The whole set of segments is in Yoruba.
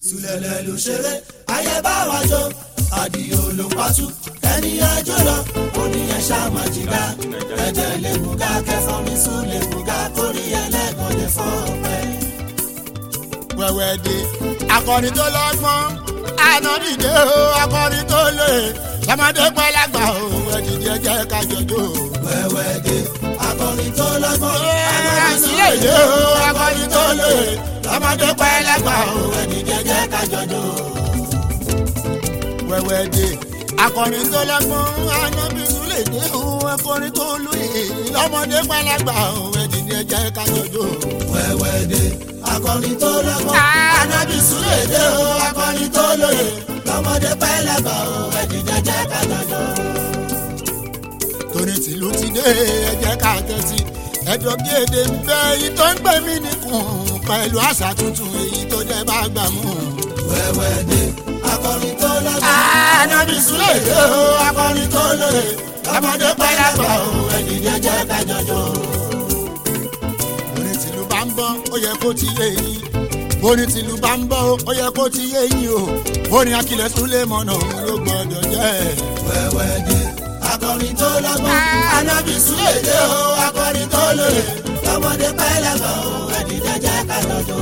sùlẹ̀lẹ̀ ló ṣeré ayé bá wa jó àdìo ló pàtó ẹni ẹjọ́ lọ oníyẹn ṣàmà jìgá ẹ̀jẹ̀ lè bùgá kẹfọ́n mi sùn lè bùgá kórì ẹlẹ́gàn lè fọ́ ọ̀pẹ. wẹ̀wẹ̀ dé akọrin tó lọ́gbọ́n ànádìdé o akọrin tó lè sọmọdé pẹ́ lágbà o ẹ̀dìdé jẹ́ kájọjọ́. wẹ́wẹ́ dé akọrin tó lọ́gbọ́n àṣìlè dé o akọrin tó lè sọmọdé pẹ́ lágbà o ẹ̀dìdé jẹ́ kájọjọ́. wẹ̀wẹ̀ dé akọrin tó lọ́gbọ́n ànábìsú lè dé o akọrin tó lóye lọ́mọdé pẹ́ lágbà o ẹ̀dìdé jẹ́ kájọjọ́. wẹ́wẹ́ dé akọrin tó lọ́gbọ́n anábìsú lè dé o akọrin tó lóye lọ́mọdé pẹ́ lágbà o ẹ̀dìdé jẹ́ kájọjọ́. torí tìlú ti dé ẹjẹ ká tẹ́tí ẹjọ́ bí èdè ń bẹ èyí tó ń gbé mí nìkún pẹ̀lú àṣà tuntun èyí tó jẹ́ bá gbà mú. wẹ́wẹ́ dé akọrin tó lọ́gbọ́n ànábìsú lè dé o akọrin tó lè lọ́mọdé pẹ́ lágbà o ẹ̀dìdé jẹ́ kájọjọ́. torí tìlú bá ń bọ́ ó yẹ kó ti yé yín bóni tìlú bá ń bọ́ ó yẹ kó ti yé yín o bóni akilẹ̀ súnlé mọ̀nà òun ló gbọ́dọ̀ jẹ́ wẹ́wẹ́ dé akọrin tó lọ́gbọ́n anábìsú lè dé o akọrin tó lóye lọ́mọdé pẹ́ lágbà o ẹ̀dìdé jẹ́ kájọjọ́.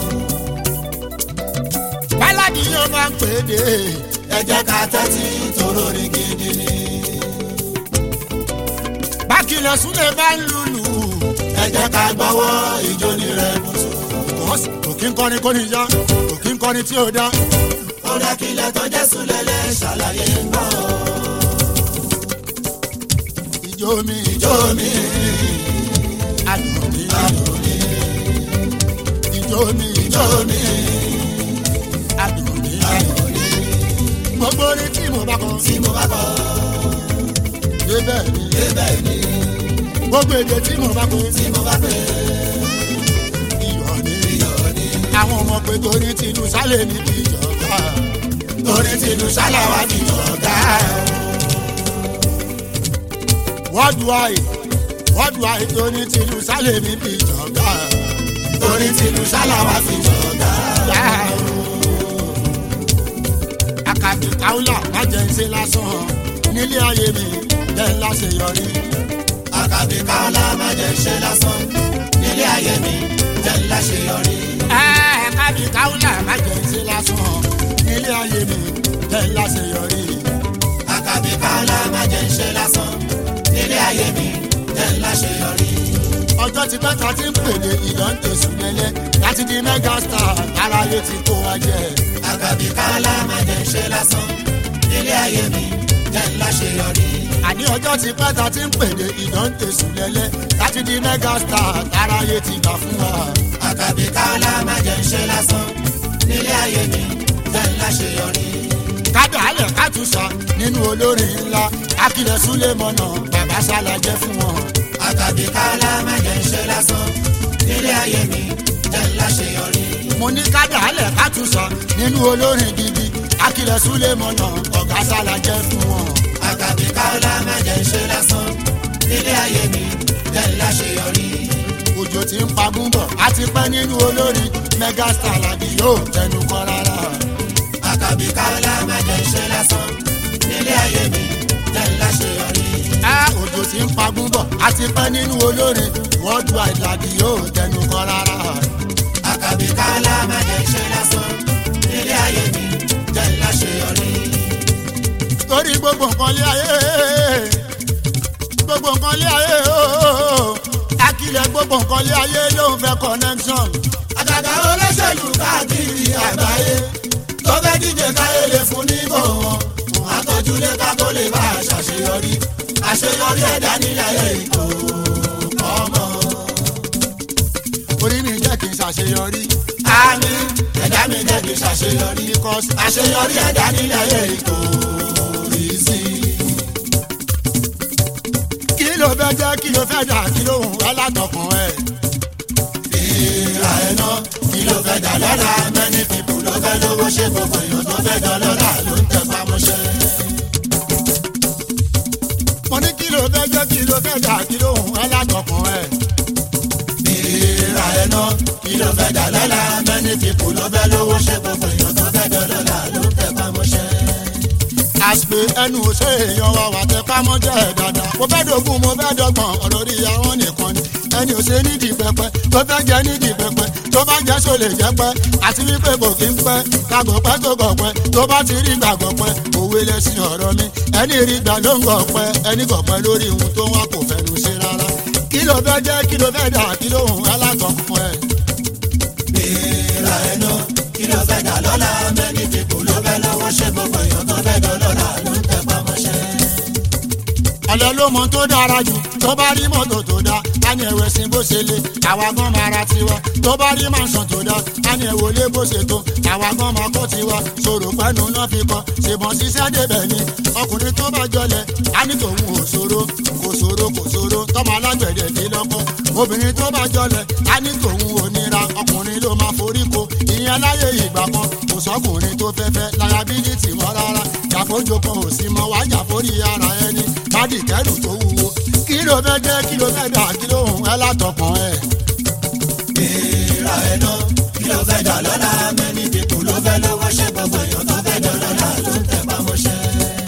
báládì yóò máa ń pè é dé ẹ jẹ́ ká tẹ́tí tóró ní gidi ni. bákilẹ̀ súnlé bá ń lùlù ẹ jẹ́ ká gbọ́wọ́ ìjó ní rẹ̀ mùsùn. kò kí ń kọrin kó níjà kò kí ń kọrin tí ò dá. ó dákìlẹ̀ tó jẹ́ sùlẹ̀lẹ̀ ṣàlàyé ń bọ̀. ìjó mi ìjó mi adùn mi adùn mi ìjó mi ìjó mi adùn mi adùn mi gbogbo orin tí mo bá kọ tí mo bá kọ débẹ̀ ni débẹ̀ ni gbogbo èdè tí mo bá kọ tí mo bá pè iyọ̀ ni iyọ̀ ni. àwọn ọmọ pé torí tìlú sálẹ̀ ní ìjọba torí tìlú ṣáláwá ní ọ̀gá worldwide worldwide torí tìlú sálẹ̀ ní ìjọba torí tìlú ṣáláwá fi jọ̀gá. àkàbí káwùlà má jẹ́ ń ṣe lásán nílé ayé mi jẹ́ ńlá ṣe yọrí. àkàbí káọ́lá má jẹ́ ṣe lásán nílé ayé mi jẹ́ ńlá ṣe yọrí. àkàbí káwùlà má jẹ́ ń ṣe lásán nílé ayé mi jẹ́ ńlá ṣe yọrí. àkàbí káọ́lá má jẹ́ ṣe lásán nílé ayé mi jẹ́ ńlá ṣe yọrí. ọjọ́ ti pẹ́ ta ti ń pèlè ìdánwò lẹ́lẹ́ láti di mega star aráyé ti kó wa jẹ. àkàbí káọ́lá má jẹ́ ṣe lásán nílé ayé mi jẹ́ ńlá ṣe yọrí. àní ọjọ́ ti pẹ́ ta ti ń pèlè ìdánwò lẹ́lẹ́ láti di mega star aráyé ti gbà fún wa. àkàbí káọ́lá má jẹ́ ṣe lásán nílé ayé mi jẹ́ ńlá ṣe yọrí. kádà alẹ̀ kátùsà nínú olórin ńlá akilẹ̀ súlẹ̀ mọ̀nà bàbá ṣàlàjẹ́ fún wọn. àkàbí káọ́lá má jẹ́ ṣe lásán nílé ayé mi jẹ́ ńlá ṣe yọrí. mo ní kádà alẹ̀ kátùsà nínú olórin gidi akilẹ̀ súlẹ̀ mọ̀nà ọ̀gá ṣàlàjẹ́ fún wọn. àkàbí káọ́lá má jẹ́ ṣe lásán nílé ayé mi jẹ́ ńlá ṣe yọrí. òjò tí ń pagún bọ̀ á ti pẹ́ nínú olórin megastar làbí yóò tẹnu kọ́ rárá. àkàbí káọ́lá má jẹ́ ṣe lásán nílé ayé mi jẹ́ ńlá ṣe yọrí. á òjò tí ń pagún bọ̀ á ti pẹ́ nínú olórin worldwide làbí yóò tẹnu kọ́ rárá. àkàbí káọ́lá má jẹ́ ṣe lásán nílé ayé mi jẹ́ ńlá ṣe yọrí. torí gbogbo nǹkan lé ayé gbogbo nǹkan lé ayé ooo akilẹ̀ gbogbo nǹkan lé ayé ló ń fẹ́ connection. àgàgà olóṣèlú káàkiri àgbáyé tó fẹ́ díje káyé lè fún níbò wọn àtọ́júlé ká tó lè bá a ṣàṣeyọrí àṣeyọrí ẹ̀dá nílẹ̀ èkó ọmọ. orí mi jẹ́ kí n ṣàṣeyọrí. àmì ẹ̀dá mi jẹ́ kí n ṣàṣeyọrí because àṣeyọrí ẹ̀dá nílẹ̀ èkó rí sí i. kí ló fẹ́ jẹ́ kí ló fẹ́ dà kí ló hùn wá látọkùn ẹ̀. ìrà ẹ̀ náà kí ló fẹ́ dà lọ́la many people ló fẹ́ lówó ṣe gbogbo èèyàn tó fẹ́ dán lọ́la ló ń tẹ pamọ́ṣẹ́. mo ní kí ló fẹ́ jẹ́ kí ló fẹ́ dà kí ló hùn wá látọkùn ẹ̀. ìrà ẹ̀ náà kí ló fẹ́ dà lọ́la many people ló fẹ́ lówó ṣe gbogbo èèyàn tó pé ẹnu ò ṣe èèyàn wa wà tẹ pámọ́ jẹ́ ẹ̀ dáadáa. mo fẹ́ dogun mo fẹ́ dọ́gbọ̀n ọ̀rọ̀ rí àwọn nìkan ni. ẹni ò ṣe nídìí pẹpẹ tó fẹ́ jẹ nídìí pẹpẹ tó bá jẹ́ sọ lè jẹ́ pẹ́ àti wípé kò kí ń pẹ́ kàgọ̀ pẹ́ tó gọ̀ pẹ́ tó bá ti rí gbàgbọ́ pẹ́ òwe lẹ́sìn ọ̀rọ̀ mi ẹni rí gbà ló ń gọ̀ pẹ́ ẹni gọ̀ pẹ́ lórí ohun tó wá kò fẹ́nu ṣe rárá kí ló fẹ́ jẹ́ kí ló fẹ́ dà kí ló hùn alákọ̀ọ́kọ́ ẹ̀. Béèrè ẹnu kí ló fẹ́ dà lọ́la mẹ́ni tí kò ló fẹ́ lọ́wọ́ ṣe gbogbo èèyàn tó fẹ́ dán lọ́la ló ń tẹ́ pamọ́ṣẹ́. ọ̀lẹ́ ló mọ tó dára jù tó bá rí mọ́tò tó dá á ní ẹ̀wẹ̀ sí bó ṣe lé àwa gan máa ra tiwa tó bá rí màṣán tó dá á ní ẹ̀wò lé bó ṣe tó àwa gan máa kọ́ tiwa ṣòro pẹ́nu náà fi kọ́ ṣèbọn ṣiṣẹ́ débẹ̀ ni ọkùnrin tó bá jọlẹ̀ á ní tòun ò ṣòro kò ṣòro kò ṣòro tọ́mọ alágbẹ̀dẹ dé lọ́kọ́ obìnrin tó bá jọlẹ̀ á ní tòun ò nira ọkùnrin ló máa forí ko ìyẹn láyé ìgbà kan kò sọkùnrin tó fẹ́fẹ́ láyàbílítì mọ́ rárá jàfójò kan ò sí mọ́ wá jàfórí ara ẹni kádì kẹrù tó wúwo kí ló fẹ́ jẹ́ kí ló fẹ́ dà kí ló hùn ẹ́ látọkàn ẹ̀. Béèrè ẹnu kí ló fẹ́ dà lọ́la mẹ́ni tí kò ló fẹ́ lọ́wọ́ ṣe gbogbo èèyàn tó fẹ́ dán lọ́la ló ń tẹ́ pamọ́ṣẹ́.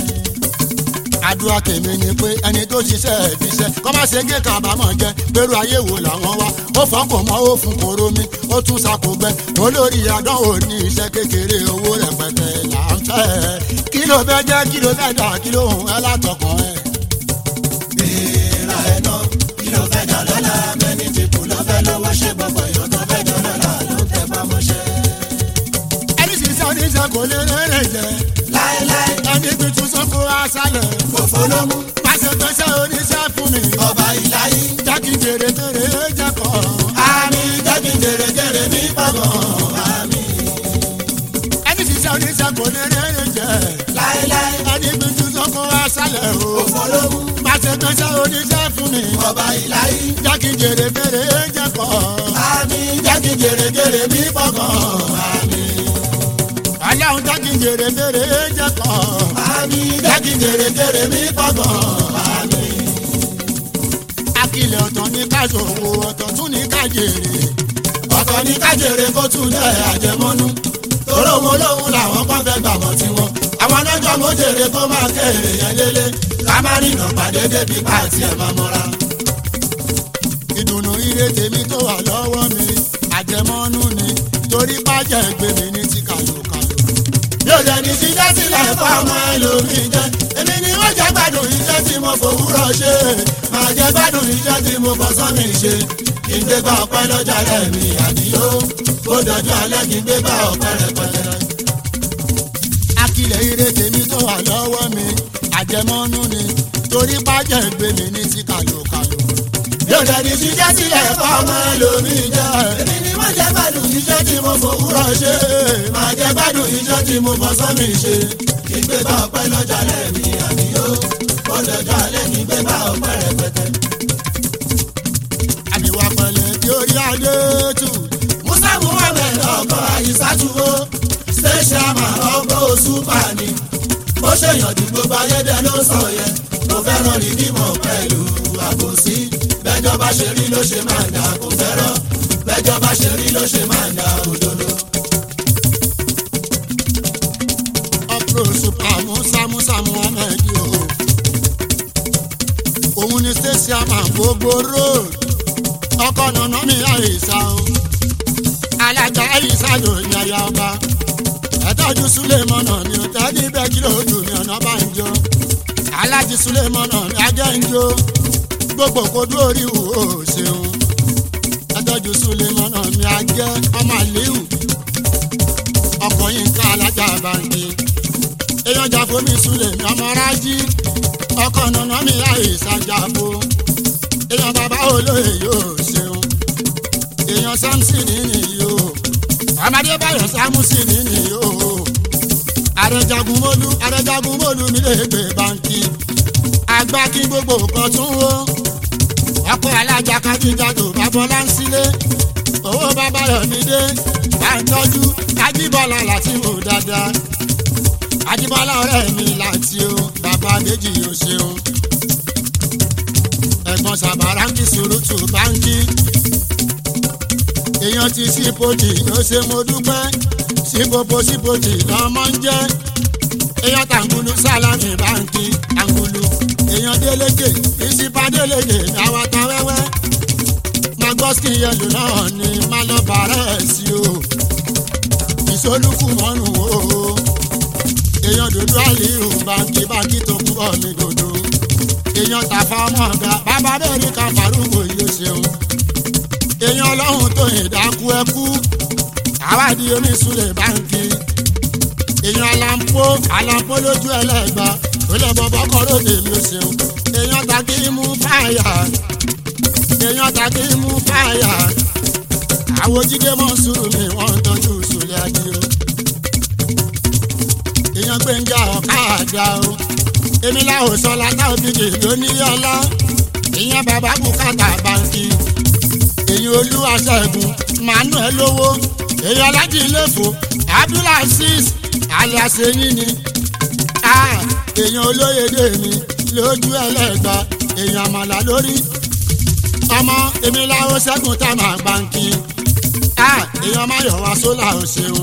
àdúrà tèmi ni pé ẹni tó ṣiṣẹ́ ẹ̀ fi ṣẹ́ kọ́ má ṣe gé kábàámọ̀ jẹ́ pẹ̀lú ayé wo làwọn wá ó fọ́kàn mọ́ ó fún koro mi ó tún ṣàkógbẹ́ olórí àdánwò ní iṣẹ́ kékeré owó rẹpẹtẹ là ń fẹ́ kí ló fẹ́ jẹ́ kí ló fẹ́ dà kí ló hùn ẹ́ látọkàn ẹ̀. Béèrè ẹnu kí ló fẹ́ dà lọ́la mẹ́ni tí kò ló fẹ́ lọ́wọ́ ṣe gbogbo èèyàn tó fẹ́ dán lọ́la ló ń tẹ́ pamọ́ṣẹ́. ẹni ṣiṣẹ́ oníṣẹ́ kò lè rẹ́rẹ̀ jẹ́ Láéláé ẹni gbìtú sọ́kò aṣálẹ̀ fòfó ló mú pàṣẹ pẹ́ṣẹ́ oníṣẹ́ fún mi ọba ìláyé. jákì jèrè jèrè jẹ́ kọ́ Àmì jáde jèrèjèrè ní gbọ̀ngàn àmì. ẹni ṣiṣẹ́ oníṣẹ́ kò lè rẹ́rẹ̀ jẹ́ Láéláé ẹni gbìtú sọ́kò aṣálẹ̀ o fòfó ló mú pàṣẹ pẹ́ṣẹ́ oníṣẹ́ fún mi ọba ìláyé. jákì jèrè jèrè jẹ́ kọ́ Àmì jáde jèrèjèrè ní gbọ̀ngàn àmì. ọlọ́run jákì jèrè jèrè jẹ́ kọ́ Àmì jáde jèrèjèrè ní gbọ̀ngàn àmì. akilẹ̀ ọ̀tọ̀ ní káṣòwò ọ̀tọ̀ tún ní kájèrè Ọ̀tọ̀ ní kájèrè kó tún jẹ́ àjẹmọ́nú. Tóró mo lóhun làwọn kan fẹ́ gbàgbọ́ tiwọn. Àwọn ọlọ́jọ́ mo jèrè kó máa kéré yẹn lélẹ̀. Ká má rìnà pàdé débi pàtì ẹ̀ máa mọ́ra. ìdùnnú ire tèmi tó wà lọ́wọ́ mi àjẹmọ́nú ni torí pàjẹ́ gbé mi ní ti kàlòkàlò. yóò jẹ́ ní ṣíṣẹ́ sílẹ̀ fún ọmọ ẹlòmíì jẹ́ èmi ni wọ́n jẹ́ gbádùn iṣẹ́ tí mo fòwúrọ̀ ṣe máa jẹ́ gbádùn iṣẹ́ tí mo fọ̀sán mi ṣe kí n gbé bá ọpẹ́ lọ́jà rẹ̀ mi àdìyó kó dọ̀jọ́ alẹ́ kí n gbé bá ọpẹ́ rẹpẹtẹ. akilẹ̀ ire tèmi tó wà lọ́wọ́ mi àjẹmọ́nú ni torí pàjẹ́ gbé mi ní ti kàlòkàlò. yóò jẹ́ ní ṣíṣẹ́ sílẹ̀ fún ọmọ ẹlòmíì jẹ́ èmi ni wọ́n jẹ́ gbádùn iṣẹ́ tí mo fòwúrọ̀ ṣe máa jẹ́ gbádùn iṣẹ́ tí mo fọ̀sán mi ṣe kí n gbé bá ọpẹ́ lọ́jà rẹ̀ mi àdìyó kó dọ̀jọ́ alẹ́ kí n gbé bá ọpẹ́ rẹpẹtẹ. àbíwá pẹ̀lẹ́ tí ó rí adé tù. musa muhammed ọkọ àyíṣàtúwò ṣẹṣàmà ọkọ òṣùpá ni ó ṣèyànjú gbogbo ayédè ló sọ yẹn kò fẹ́ràn rìdímọ̀ pẹ̀lú àbòsí bẹ́jọ́ bá ṣe rí ló ṣe máa ń dà kò fẹ́ràn bẹ́jọ́ bá ṣe rí ló ṣe máa ń dà òdodo. ọ̀pọ̀ super musa musa muhammed o. òun ni stasiama gbogbo road ọkọ nànà mi àyíṣà o. alájà àyíṣà ló ní aya ọba. ẹ̀tọ́jú sulemọ́nà ni ó tẹ́lí bẹ́ẹ̀ kí ló dùn ní ọ̀nà bá ń jọ. alájí sulemọ́nà ni ajẹ́ ń jó. gbogbo kojú orí wò ó ṣeun. ẹ̀tọ́jú sulemọ́nà mi ajẹ́ ọmọ àléhù ọkọ̀ yín ká alájà bàǹkì èèyàn jàfó mi súlẹ̀ mi ọmọ rájí ọkọ̀ nànà mi àìsàn jàfó èèyàn bàbá olóyè yóò ṣeun èèyàn samson nìyí o ọmọdé báyọ̀ samusi nìyí o àrẹjagunmólú àrẹjagunmólú mi lè gbé bàǹkì àgbà kí gbogbo nǹkan tún wó ọkọ̀ alájà kájíjà tó bá bọ́lá ń sílé owó bàbá rẹ̀ mi dé bá ń tọ́jú ajíbọ́lá láti mú dáadáa ajíbọ́lá ọ̀rẹ́ mi láti o bàbá méjì yóò ṣeun ẹ̀gbọ́n sàbàrà ń kí sùúrùtù báńkì èèyàn ti sípòtì ló ṣe mo dúpẹ́ sípòpò sípòtì lọ́mọ ń jẹ́ èèyàn tàǹgùlù sálámì báńkì tàǹgùlù èèyàn délékè ìsìnpá délékè àwọn ata wẹ́wẹ́ magoski yẹlò náà ni má lọ bàárẹ̀ sí o ìsolúkù mọ́nù o èèyàn dòdò àlìhù báńkì báńkì tó kú bọ̀ mí dòdò èèyàn tàfà ọmọ ọ̀gá bàbá bẹ́ẹ̀ ní ká farúgbó yìí ó ṣeun èèyàn ọlọ́run tó yìn dákú ẹkú àwádìí oníṣúlẹ̀ báńkì èèyàn alampo alampo lójú ẹlẹ́gbà ó lè bọ́bọ́ kọ́ lóde mi ó ṣeun èèyàn tàkì mú fáyà èèyàn tàkì mú fáyà àwọn jíde mọ́ sùúrù mi wọ́n ń tọ́jú sùlẹ̀ adìyẹ èèyàn gbẹ̀ngà ọ̀kadà o èmi làwọn sọ látà òbíkì lóní ọlá ìyẹn bàbá bùkátà báńkì èyí olúwa ṣẹ́gun manuel lówó èyí alájí iléfò abdulaziz aliaseyin ni èèyàn olóyèdè mi lójú ẹlẹ́gbà èèyàn àmàlà lórí ọmọ èmi làwọn ṣẹ́gun tá máa báńkì èèyàn máyọ̀wá sólà ò ṣeun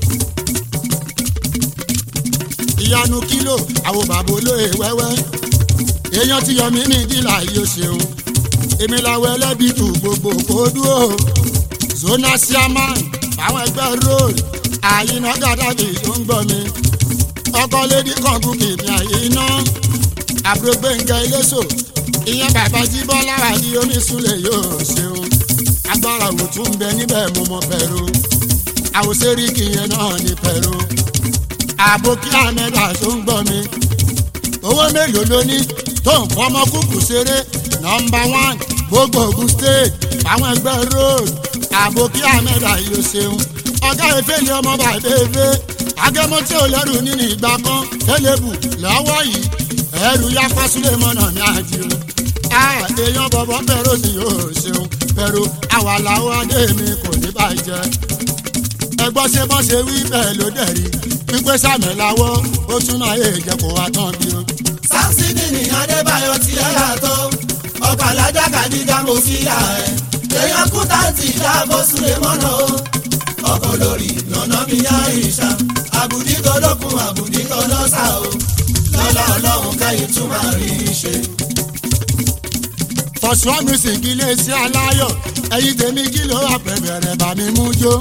ìyanu kílò àwọn bàbá olóye wẹ́wẹ́ èèyàn ti yọ mí ní ìdílà yìí ó ṣeun èmi làwọn ẹlẹ́bí tù gbogbo kó dúró zona siaman àwọn ẹgbẹ́ road àyínà gàdàbí tó ń gbọ́ mi ọkọ lédi kan gúkì ní àyínà àbúrò gbẹ̀ngà iléṣò ìyẹn bàbá jíbọ́lá àdí oníṣúlẹ̀ yóò ṣeun agbára òtún ń bẹ níbẹ̀ mo mọ pẹ̀lú àwòsẹ́ríkì yẹn náà ní pẹ̀lú àbókí àmẹ́dà tó ń gbọ́ mi owó mélòó ló ní tó ń fọmọ kúkú ṣeré nọmba one gbogbo ogun state àwọn ẹgbẹ́ road àbókí àmẹ́dà yóò ṣeun ọ̀gá efeeli ọmọ bàbá efe agẹmọtí ò lẹ́rù nínú ìgbà kan kẹlẹ́bù lọ́wọ́ yìí ẹrù ya fásilẹ̀ mọ́nà ní àjò èèyàn bọ̀bọ̀ pẹ̀rọ sí yóò ṣeun pẹ̀rọ àwàláwọ̀ adé mi kò ní bàjẹ́ ẹgbọ́n ṣe bọ́n ṣe wí bẹ́ẹ̀ ló dẹ̀ rí pípé sàmì láwọ́ ó tún máa yé jẹ́ kó wá tán bí o. sánsìdì ní adébáyọ̀ tí ẹ yàtọ̀ ọkọ̀ alájà kàdíjà mo fi yà ẹ́ èèyàn kú táǹtì dáàbò súlẹ̀ mọ́nà o ọkọ̀ lórí lọ́nà mi yá ìṣá àbùdí tó lókun àbùdí tó lọ́sà o lọ́lá ọlọ́run káyé tún máa rí i ṣe. fọ̀ṣọ́ music iléeṣẹ́ aláyọ̀ ẹ̀yin tèmi kí ló wà pẹ̀bẹ̀rẹ̀ bá mi mú jó.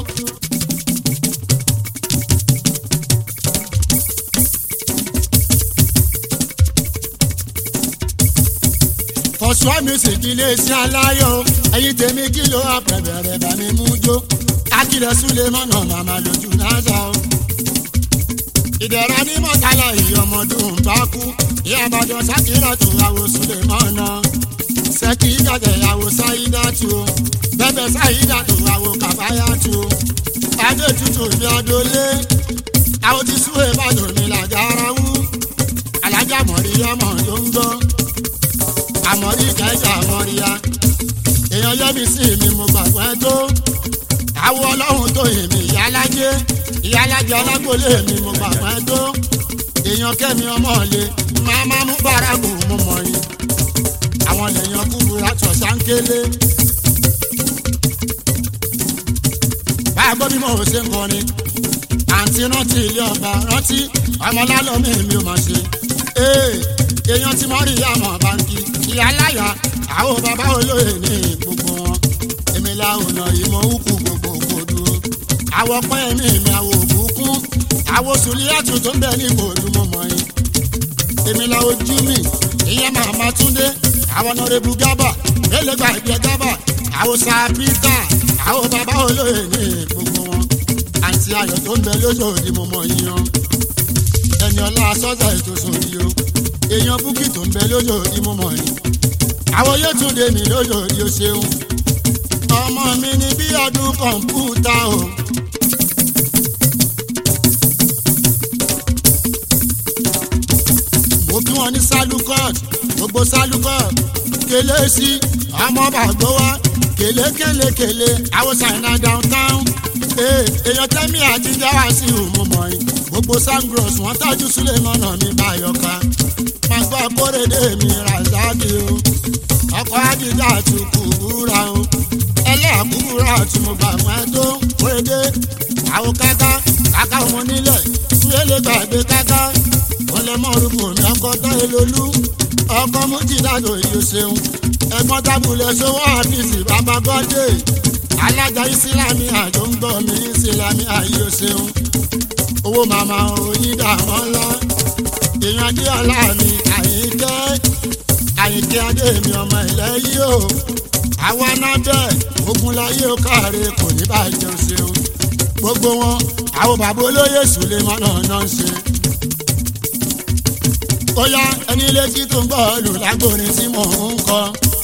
fọ̀ṣọ́ music iléeṣẹ́ aláyọ̀ ẹ̀yin tèmi kí ló wà pẹ̀bẹ̀rẹ̀ bá mi mú jó. akílẹ̀ súlẹ̀ mọ́nà màmá lójú náà sá o. ìdẹ̀ra ní mọ́tàlá yìí ọmọdún bá kú ìyá àbájọ sákìrọ̀ tó àwọ̀ súlẹ̀ mọ́nà sẹ́kì ìjàdẹ̀ àwọ̀ sáyídá tu o bẹ́bẹ̀ sáyídá tó àwọ̀ kàbáyá tu o adé tutù bí adólé àwọn ti súwèé bàdàn mi làgàrà wú alájà mọ̀ríyá mọ̀ ló ń gbọ́ àmọ́rí kẹjà àmọ́ríyá èèyàn yẹ́bi sí mi mo gbàgbọ́ ẹ tó àwọ̀ ọlọ́run tó yìn mí ìyálájé ìyálájé alágbólé mi mo gbàgbọ́ ẹ tó èèyàn kẹ́mi ọmọ ọ̀lẹ́ máa máa mú bárakù mo mọ̀ yín àwọn lèèyàn kúburú àtọ̀ sáńkélé. báyà gbọ́ bí mo ṣe ń kọrin àǹtí rántí ilé ọba rántí ọmọlálọ́mí mi ò máa ṣe. èèyàn tí mo rí àmọ́ báńkì ìyá láyà àwọn bàbá olóyè ní gbogbo wọn èmi làwọn ìmọ̀ òkú gbogbo kò dúró. àwọ̀ pẹ́ mi mi àwọ̀ òkùnkùn àwọ̀ sùlíyàtù tó ń bẹ ní ìbòdú mọ́mọ́ yín. èmi làwọn jú mi ìyẹn màmá túndé àwọn ọ̀nàrẹ́bù gábà ẹlẹ́gbà ìgbẹ́ gábà àwọn sàpítà àwọn bàbá olóyè ní gbogbo wọn àǹtí ayọ̀ tó ń bẹ lójoojú mo mọ̀ yíyan ẹni ọlá sọ́jà ètò sòrí o èèyàn búkì tó ń bẹ lójoojú mo mọ̀ yín àwọn yétúndé mi lójoojú ṣeun ọmọ mi ní bí ọdún kọ̀ǹpútà o. mo kí wọn ní salukọt gbogbo salukọt kele sí ọmọ bàgbọ́ wa kele kele kele àwọn ṣàìnà downtown èèyàn tẹ́mí àjíjá wá sí ìhùmọ̀mọ́ yìí gbogbo sangros wọn tájú sílẹ̀ mọ́nà mi báyọ̀ká máa gbọ́ kórèdè mi razaki o ọkọ̀ àjíjá ti kúbúra o ẹlẹ́àkúbúra tí mo gbà mọ́ ẹ tó kórèdè àwọn káká káká ọmọ nílẹ̀ wíwélé gbàgbé káká mọ́rùkù mi ọkọ̀ táyé lolú ọkọ̀ mújìdájò yìí ṣeun ẹ̀gbọ́n tábùlẹ̀ sówó àfíìsì bàbá gọ́dé alájà ìsìlámì àjò ń gbọ́ mi ìsìlámì àyè ṣeun owó màmá oyin dàmọ́ ńlá èèyàn adéọlá mi àyíkẹ́ àyíkẹ́ adé mi ọmọ ilẹ̀ yìí o àwa náà bẹ́ẹ̀ ogun láyé ó káre kò ní bàjẹ́ ṣeun gbogbo wọn àwọn bàbá olóyè sùlẹ̀mọ́ náà náà ń ṣe. ó yá ẹni létí tó ń gbọ́ lù lágbórin tí mò ń kọ.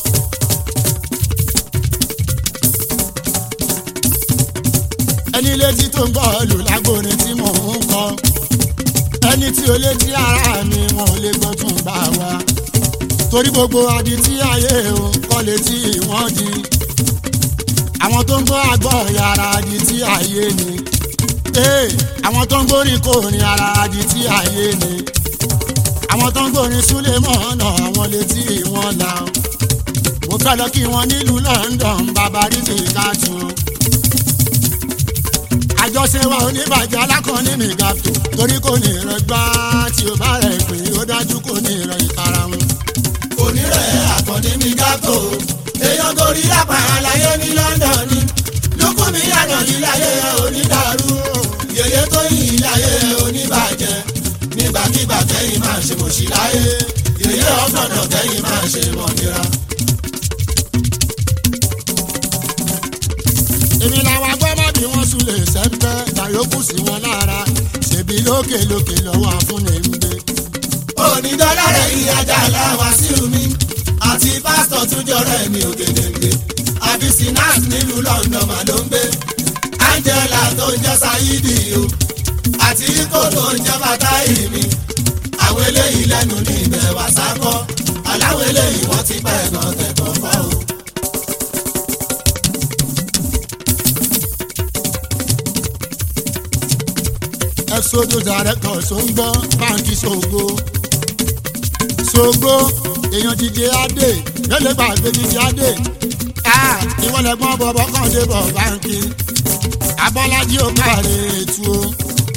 ẹni létí tó ń gbọ́ lù lágbórin tí mò ń kọ. ẹni tí ó létí ara mi wọn ò lè gbọ́ tún bá wa. torí gbogbo adití ayé o kọ́ létí wọ́n di. àwọn tó ń gbọ́ àgbọ̀ yàrá adití ayé ni ee àwọn tó ń gbórin kòrin ara adi tí ayé ni àwọn tó ń gbórin súlẹ̀ mọ́ọ̀nà àwọn létí wọn la mo fẹ́ lọ kí wọn nílùú London bàbá rìsì káàtó àjọṣe wa oníbàjẹ́ alákọ̀ọ́ni mi gàtò torí kò ní ìrọ̀gbá tí o bá rẹ̀ pé ó dájú kò ní ìrọ̀ ìkarahun. onírẹ̀ àkànní mi gàtò èèyàn gorí lápá àlàyé ní London ni lókùn mi yàtọ̀ níláyé onídàárú yèyé tó yìn ìláyé oníbàjẹ́ nígbàkigbà kẹ́yìn máa ṣe mọ̀ṣí láyé yèyé ọ̀gbọ̀nà kẹ́yìn máa ṣe mọ̀nira. èmi làwọn agbọ́mọ̀ bí wọ́n sùn lè sẹ́ńpẹ́ dàyókù sí wọn lára ṣèbí lókè lókè lọ́wọ́ àfúnni ń gbé. onídọ́lá rẹ̀ ìyájà làwá sí mi àti pásítọ̀ tún jọrọ ẹ̀mí ògèdèǹgbè àbí sinas nílùú London mà ló ń gbé Angela tó ń jẹ́ Saidi o àti ikọ̀ tó ń jẹ́ bàtáì mi àwọn eléyìí lẹ́nu ní ibẹ̀ wá sákọ́ aláwọ̀ eléyìí wọ́n ti pẹ́ gan tẹ̀kọ̀ fọ́ o. exodus director tó ń gbọ́ báńkì ṣògo ṣògo èèyàn jíjẹ adé lẹ́lẹ́ gbàgbé jíjẹ adé ìwọ lẹ́gbọ́n bọ̀bọ̀ kàn dé bọ̀ báńkì abọ́lájí ò káre ètò o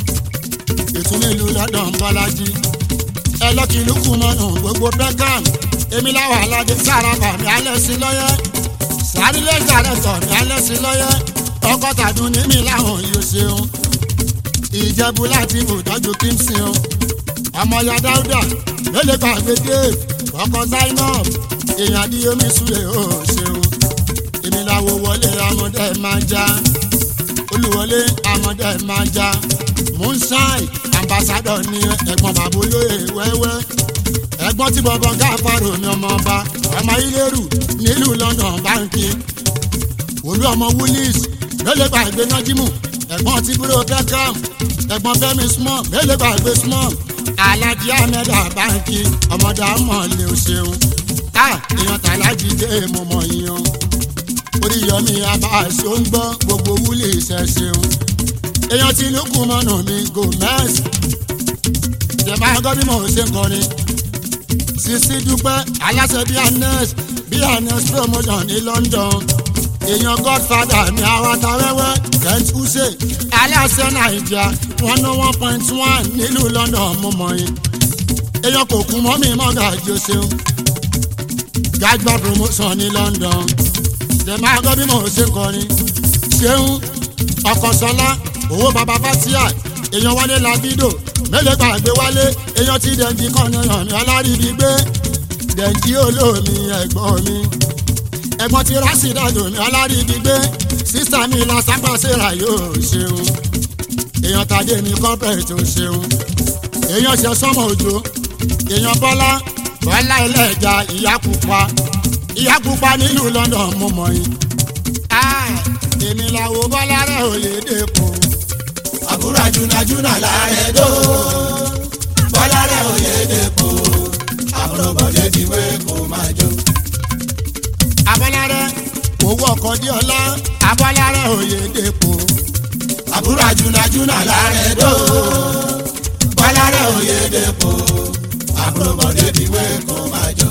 ètò nílùú london bọ́lájí ẹlọ́kìlúkù mọ́nù gbogbo beckham èmi láwọn aládé sáraba mi alẹ́ sí lọ́yẹ́ sàrílẹ̀ director mi alẹ́ sí lọ́yẹ́ ọgọ́tàdún ní mi láwọn yóò ṣeun ìjẹ̀bú láti ìtọ́jú kímsìn o ọmọ ya dáúdà ló lè gbàgbé dave ọkọ zainab èèyàn ní omi súlẹ̀ ó ṣeun èmi làwọ̀ wọlé amọ̀dé máa já olùwọlé amọ̀dé máa já moonshine ambassadọ ní ẹ̀gbọ́n bàbá olóyè wẹ́wẹ́ ẹ̀gbọ́n tí bọ̀bọ̀ gáfàrò ní ọmọ ọba ọmọ ilérù nílùú london báńkì olú ọmọ woolies ló lè gbàgbé nájímù ẹ̀gbọ́n tí búrò beckham ẹ̀gbọ́n fẹ́mi small mélòó gbàgbé small alájí ahmed abanki ọmọdé amọ̀lẹ̀ ò ṣeun a èèyàn tàlájì dé mo mọ̀ yíyan oríyọmí abáṣọ ń gbọ́ gbogbo wúlé iṣẹ́ ṣeun èèyàn tí ló kù mọ́nà mi gomez jẹ̀má gbọ́ bí mo ṣe ń kọrin sisi dúpẹ́ aláṣẹ bíi anes bíi anes promotion ní london èèyàn godfather mi awata wẹ́wẹ́ kent use aláṣẹ nàìjíríà one oh one point one nílùú london mo mọ̀ yín èèyàn kò kún mọ́ mi mọ́gà jù ṣeun gàgbà promotion ní london dèmà gbọ́ bí mo ṣe kọrin ṣeun ọkọ̀sọ́lá owó baba fatia èèyàn wálé labido mélòó gbàgbé wálé èèyàn tí dẹ̀ǹdì kan yàn ní ọlárìbí gbé dẹ̀ǹdì olómi ẹ̀gbọ́n mi ẹ̀gbọ́n tí rásìdájò mi ọlárìbí gbé sísá mi la sápàṣẹ́ra yóò ṣeun èèyàn tàdé mi kọ́pẹ̀rẹ̀ tó ṣeun èèyàn ṣe sọ́mọ òjò èèyàn bọ́lá bọ́lá ẹlẹ́ja ìyá pupa ìyá pupa nílùú london mo mọ̀ yín. èmi làwọn bọ́lá rẹ̀ ò lè dẹ́kun. àbúrò àjùnàjùnà láàrẹ̀ dó bọ́lá rẹ̀ ò yé dèpò àbúrò bọ̀dé diwé kò máa jó. abọ́lá rẹ̀ owó ọkọ̀ dí ọlá abọ́lá rẹ̀ ò lè dẹ́kun. àbúrò àjùnàjùnà láàrẹ̀ dó bọ́lá rẹ̀ ò yé dèpò àbúrò bọ̀dé diwé kò máa jó.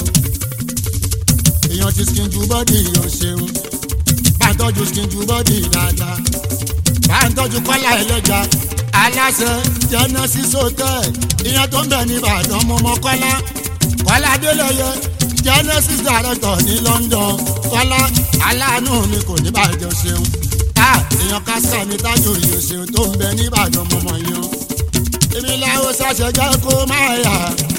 èèyàn ti skin ju bọ́dì yóò ṣeun bá ń tọ́jú skin ju bọ́dì dáadáa bá ń tọ́jú kọ́lá ẹlẹ́ja aláṣẹ genesis hotel ìyẹn tó ń bẹ ní ìbàdàn mọmọ kọ́lá kọ́lá adélẹ́yẹ genesis director ní london kọ́lá aláàánú mi kò ní bàjẹ́ ṣeun a èèyàn kásá mi tájò yìí ṣeun tó ń bẹ ní ìbàdàn mọmọ yẹn èmi làwọn ṣàṣẹjẹ kó máa yà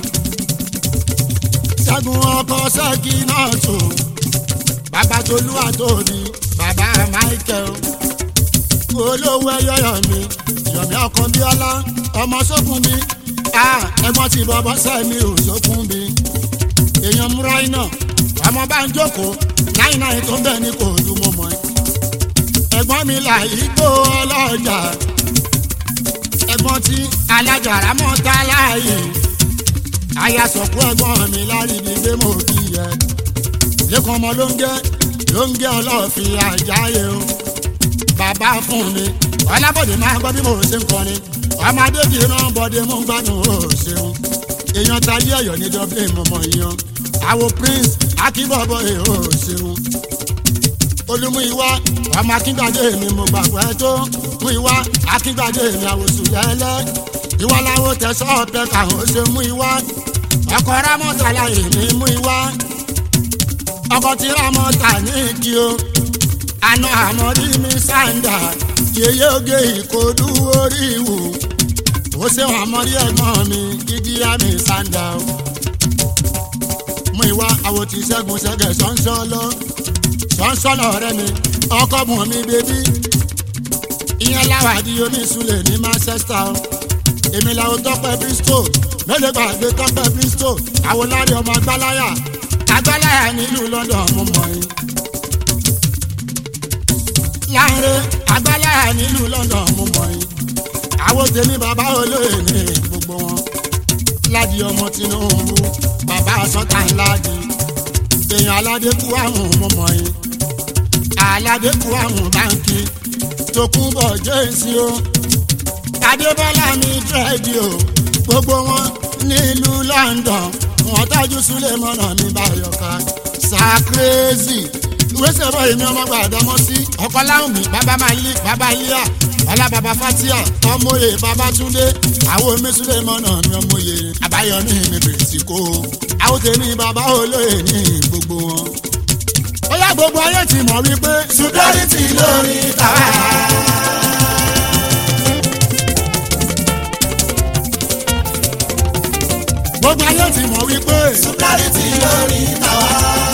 ṣẹ́gun ọkọ̀ ṣẹ́gi náà tó bàbá tolúwa tóbi bàbá michael olówó ẹyọyọ mi yọ̀mí ọkàn bíọ́lá ọmọ sókun mi ẹ̀gbọ́n tí bọ́bọ́ sẹ́mi ò sókun mi èèyàn múra iná ọmọ bá ń jókòó náì náì tó bẹ́ẹ̀ ni kò dùn mọ́ mọ́ ẹ. ẹ̀gbọ́n mi là igbó ọlọ́jà ẹ̀gbọ́n tí alájàrá mọ́ ta láàyè ayasọ̀kú ẹ̀gbọ́n mi láríbi gbé mọ́ bí yẹ lẹ́kọ̀ọ́ ọmọ ló ń gẹ́ ló ń gẹ́ ọlọ́ọ̀fin àjáyé o bàbá fún mi ọlábọ̀dé máa gbọ́ bí mo ṣe ń kọrin ọmọdé kì í rán bọ́dé mú gbádùn ó ṣeun èèyàn tayé ẹ̀yọ́ ní dublin mọ̀mọ́ yan àwo prince akínbọ̀bọ̀ ẹ̀ ó ṣeun olùmú ìwá ọmọ akíngbàdé mi mo gbàgbọ́ ẹ tó mú ìwá akíngbàdé mi àwòsùn lẹ́lẹ́ ìwà làwọn tẹ̀sán ọ̀pẹ káwọn ó ṣe mú ìwá ọkọ̀ rámọ́tàlá èmi mú ìwá ọkọ̀ tí rámọ́tà ní ìdí o àna àmọ́rí mi sáńdà yeye oge ìkòdú orí ìwò ó ṣe wọn àmọ́rí ẹ̀gbọ́n mi gidi àmì sáńdà o. mú ìwà àwọ̀ tí ṣẹ́gun ṣẹ́gẹ̀ ṣọ́nṣọ́ lọ ṣọ́nṣọ́ lọ rẹ mi ọkọ bùn mi bébí ìyẹn láwàdí oníṣúlẹ̀ ní manchester o. èmi làwọn tọpẹ bristol mélòó gbàgbé tọpẹ bristol àwọn lárí ọmọ agbáláyà agbáláyà nílùú london mo mọ̀ yín láàrin agbálára nílùú london mo mọ̀ yín àwọn tèmi bàbá olóyè ní gbogbo wọn ládi ọmọ tinubu bàbá sọta ńládi èèyàn aládékù àrùn mo mọ̀ yín aládékù àrùn báńkì tòkúnbọ̀ jẹ́sí o adébọ́lá mi dírẹ́dì o gbogbo wọn nílùú london wọn tájú súlẹ̀ mọ́nà mi báyọ̀ká sàkírẹ́sì ìwésẹ̀ bọ́ èmi ọmọ gbàdámọ́ sí ọkọ láwùn mi bàbá máa lé bàbá líà ọlá bàbá fatia ọmọye bàbá túndé àwọn omísúlẹ̀ mọ́nà mi ọmọye àbáyọmí mi bèrèsì kó àwọn tèmi bàbá olóyè ní gbogbo wọn. ó yá gbogbo ayé ti mọ̀ wípé security lórí tàwa. gbogbo ayé ti mọ̀ wípé security lórí tàwa.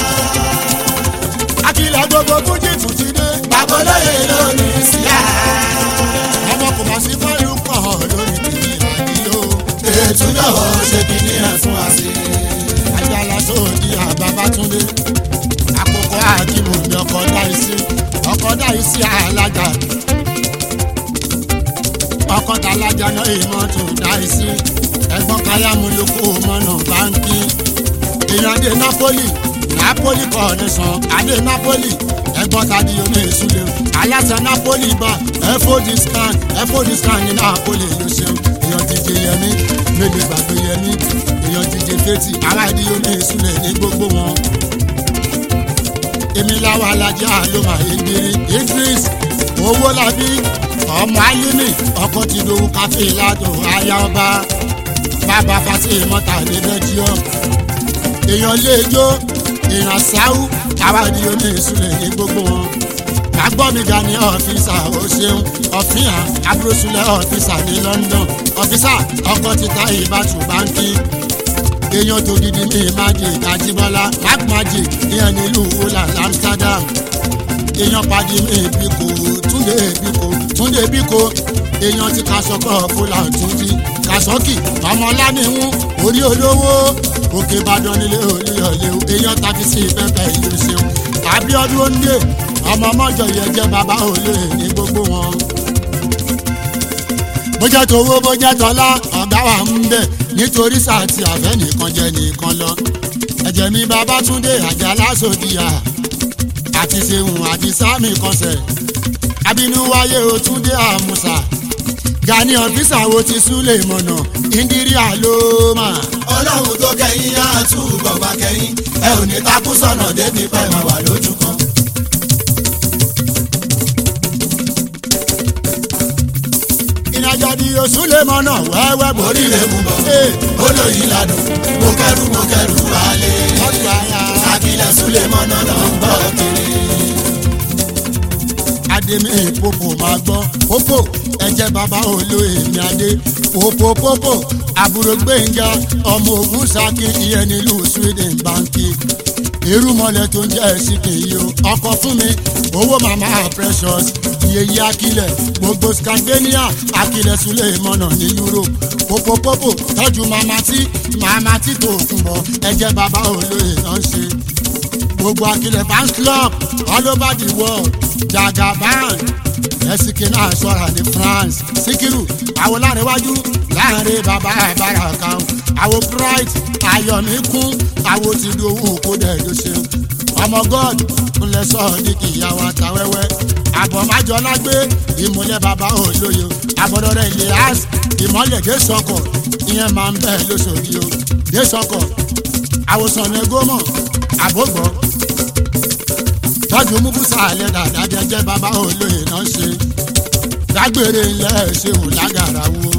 akílẹ̀ gbogbo fújì tún ti dé babolóye lórí síyá. ọmọ kò bá sí fáyọ̀ pọ̀ lórí kìkì àdìyó ètò lọ́wọ́ ṣe kìíní ẹ̀ fún wa sí. ajala sóòdì àbábátúndé àkókò àkìmù ní ọkọ̀ dáìsí ọkọ̀ dáìsí alájà ọkọ̀ tàlájà náà ìmọ̀tò dáìsí ẹ̀gbọ́n káyámúlùkù mọ́nà báńkì èèyàn dé napoli napoli kọ̀ọ̀nìsàn adé napoli ẹ̀gbọ́n tàbí omi ìsúlẹ̀ aláṣẹ napoli bá ẹ̀fọ́dì scan ẹ̀fọ́dì scan ní napoli ló ṣeun èèyàn díje yẹmí mélòó gbàgbé yẹmí èèyàn díje fetí ará ìdí omi ìsúlẹ̀ ní gbogbo wọn. èmi láwa alájà ló máa yé gbére idris owó làbí ọmọ alimi ọkọ ti dòwú káfí ládùn aya ọba bàbá fásitì mọ́ta ní belgium èèyàn léjó èèyàn sáwù àwádìí omi ìsúlẹ̀ ní gbogbo wọn agbọ́mìgà ní ọ́fíìsà ó ṣeun ọ̀fíà abúrúsúlẹ̀ ọ́fíìsà ní london ọ́fíìsà ọkọ̀ títa ìbátú báńkì èèyàn tó gidi ní magic àjíbọ́lá black magic ìyẹn nílùú holland amsterdam èèyàn pàdé mi bíkò túndé bíkò túndé bíkò èèyàn ti kàṣọkọ fúlà túnjí kàṣọkì ọmọláníhùn orí olówó òkè ìbàdàn nílé olúyọlé èèyàn takisí pẹpẹ ìlú ṣeun abiodun onílé ọmọ mọjọ yẹn jẹ bàbá olóyè ní gbogbo wọn. bójá tówó bójá tọ́lá ọ̀gá wa ń bẹ̀ nítorí sàtì àfẹ́ nìkan jẹ nìkan lọ. ẹ̀jẹ̀ mi babátúndé àjàlá sòdìyà àti sehun àti sami kọsẹ̀ abínú wáyé òtúndé àmùsà gani ọ̀fíìsà wo ti súlẹ̀ mọ̀nà ìdírí àlómà. ọlọ́run tó kẹ́yìn á túbọ̀ bá kẹ́yìn ẹ ò ní takú sọ̀nà débi pẹ́ máa wà lójú kan. ìrìnàjò di oṣù lè mọ náà wẹ́wẹ́ borí oríire mú bọ̀ olóyin ládùn mo kẹrù mo kẹrù wálé ọ̀tún àyà. akílẹ̀ súlẹ̀ mọ́nà lọ ń gbọ́ kiri. ademi popo máa gbọ́ popo ẹ̀jẹ̀ bàbá olóyè mi adé popo popo àbúrò gbẹ̀ngà ọmọ ogun saki ìyẹn nílùú sweden banki irúmọlẹ̀ tó ń jẹ́ síkì yìí o ọkọ̀ fún mi owó màmá precious yeye akilẹ̀ gbogbo scandinavia akilẹ̀ sulẹ̀ mọ́nà ní europe popo popo tọ́jú màmá tí màmá tí tó fún bọ̀ ẹ̀jẹ̀ bàbá olóyè náà ń ṣe gbogbo akilẹ̀ fans club all over the world jagaban ẹsìkì náà sọ̀rọ̀ ní france síkírù àwọn láríwájú láàrin bàbá àbára kan àwọn bright ayọ̀míkún àwọn ti di owó kó dẹ̀ ló ṣeun ọmọ god ńlẹ̀ sọ̀rọ̀ ní kì í yàwó àtàwẹ́wẹ́ àbọ̀májọ́lá gbé ìmúlẹ̀ bàbá olóye àbọ̀dọ̀rẹ̀ elias ìmọ̀lẹ̀ dé sọkọ̀ ìyẹn máa ń bẹ̀ lóṣòdì o dé sọkọ̀ àwòsàn ní gómọ̀ àbógbọ́ tọ́jú mugusa alẹ́ dàda jẹjẹ bàbá olóyè náà ṣe dágbére ilẹ̀ ṣéwù lágàrà wo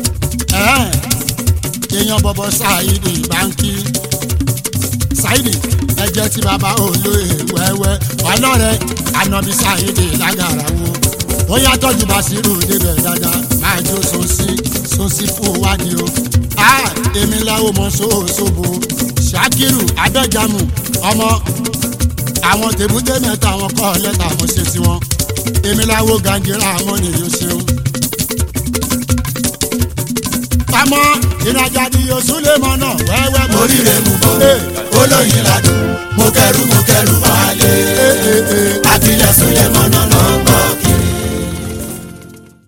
èèyàn bọ̀bọ̀ ṣáìdì báńkì ṣáìdì ẹjẹ́ tí bàbá olóyè wẹ́wẹ́ ọlọ́rẹ̀ ànàbí ṣáìdì lágàrà wo ó yá tọ́jú bàṣírù débẹ̀ dáadáa máa jó sọ́sí sọ́sí fún wádìí o èmi láwo mọ sóòsóbo ṣàkírù abẹ́jàmù ọmọ àwọn tèbúté mẹ́ta àwọn kọ́ lẹ́tà mo ṣe tiwọn èmi láwo gàǹdìrà àwọn ènìyàn ṣeun. àmọ́ ìrajà ni oṣù lè mọ náà wẹ́wẹ́ mo rí oríire mú bọ̀ olóyin ládùn mo kẹrù mo kẹrù wálé akílẹ̀ súlẹ̀ mọ́nà lọ ń gbọ́